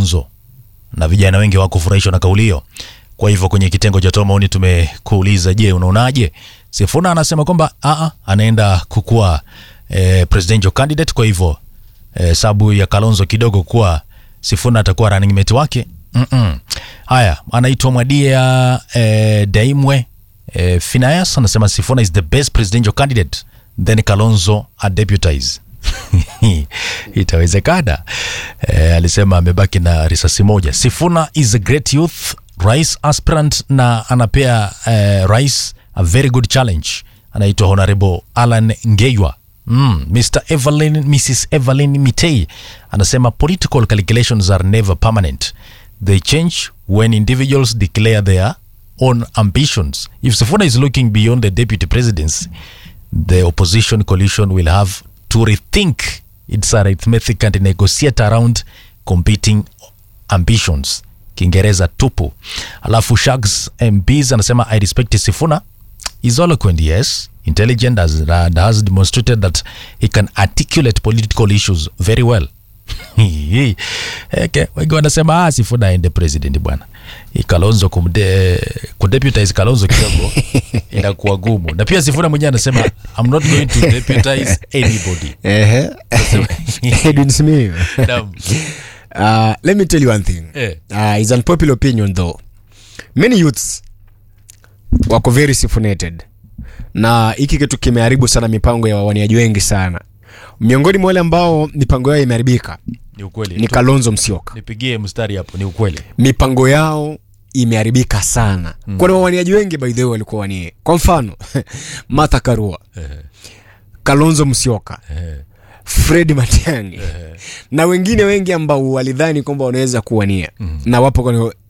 Kalonzo, na vijana wengi hawakufurahishwa na kauli hiyo. Kwa hivyo kwenye kitengo cha toa maoni tumekuuliza, je, unaonaje? Sifuna anasema kwamba aa, anaenda kukuwa eh, presidential candidate. Kwa hivyo eh, sababu ya Kalonzo kidogo kuwa Sifuna atakuwa running mate wake. Mm-mm. Haya, anaitwa Mwadia eh, Daimwe eh, Finance anasema Sifuna is the best presidential candidate then Kalonzo adeputize. Itawezekana. Eh, alisema amebaki na risasi moja. Sifuna is a great youth rais aspirant na anapea eh, rais a very good challenge. Anaitwa Honorable Alan Ngeywa. Mm, Mr. Evelyn, Mrs. Evelyn Mitei anasema political calculations are never permanent. They change when individuals declare their own ambitions. If Sifuna is looking beyond the deputy presidency, the opposition coalition will have to rethink its arithmetic and negotiate around competing ambitions. Kiingereza tupu. Alafu Shags MPs anasema I respect Sifuna is eloquent, yes, intelligent as, and has demonstrated that he can articulate political issues very well. okay. Wengi wanasema ah, Sifuna aende president bwana. Hii Kalonzo kumde, kudeputize Kalonzo kidogo inakuwa gumu, na pia Sifuna mwenyewe anasema I'm not going to deputize anybody. Ehe. Edwin Simiyu. Naam. Uh, let me tell you one thing. Eh. Uh, it's unpopular opinion though. Many youths wako very sifunated na hiki kitu kimeharibu sana mipango ya wawaniaji wengi sana. Miongoni mwa wale ambao mipango yao imeharibika Ni ukweli. ni Tu- Kalonzo Musyoka. Nipigie mstari hapo, ni ukweli. Mipango yao imeharibika sana mm. Kwani wawaniaji wengi by the way walikuwa wanie, kwa mfano Martha Karua, Kalonzo Musyoka, Fred Matiang'i na wengine wengi ambao walidhani kwamba wanaweza kuwania na wapo kwenye